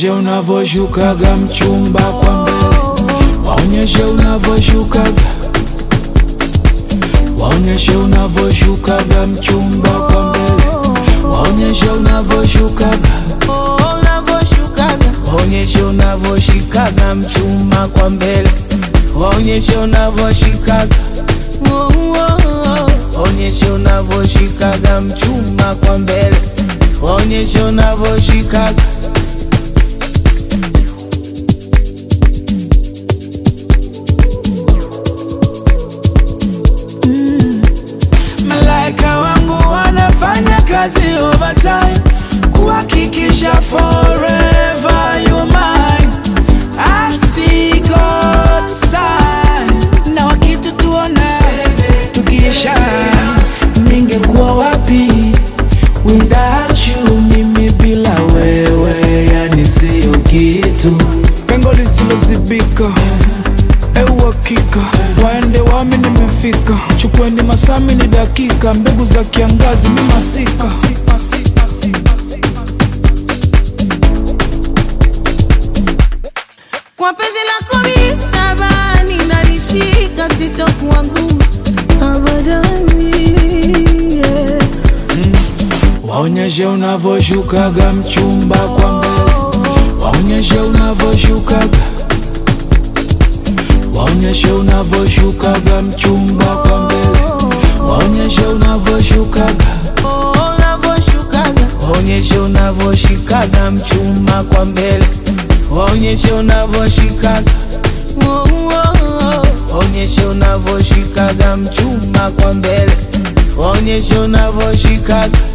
Waonyeshe unavyoshukaga mchumba kwa mbele, waonyeshe unavyoshukaga, waonyeshe unavyoshukaga mchumba kwa mbele, waonyeshe unavyoshukaga, Oh, unavyoshukaga waonyeshe unavyoshikaga mchumba kwa mbele, waonyeshe unavyoshikaga, Oh, oh, oh. waonyeshe unavyoshikaga mchumba kwa mbele, waonyeshe unavyoshikaga. Malaika wangu wanafanya kazi overtime kuhakikisha forever you mine. I see God's sign. Na wakitutuona tukisha, ningekuwa wapi without you? Mimi bila wewe, yani sio kitu, pengo lisilozibika Euhakika waende wami, nimefika. Chukweni masami ni dakika, mbegu za kiangazi mi masika. Kwa penzi lako mimi tabani nalishika sitokuwa ngumu abadani yeah. Waonyeshe unavyoshukaga mchumba kwa mbele, waonyeshe unavyoshukaga, waonyeshe unavyoshukaga mchumba kwa mbele, waonyeshe unavyoshukaga, Oh, unavyoshukaga waonyeshe unavyoshikaga mchumba kwa mbele, waonyeshe unavyoshikaga, Oh, oh, oh. waonyeshe unavyoshikaga mchumba kwa mbele, waonyeshe unavyoshikaga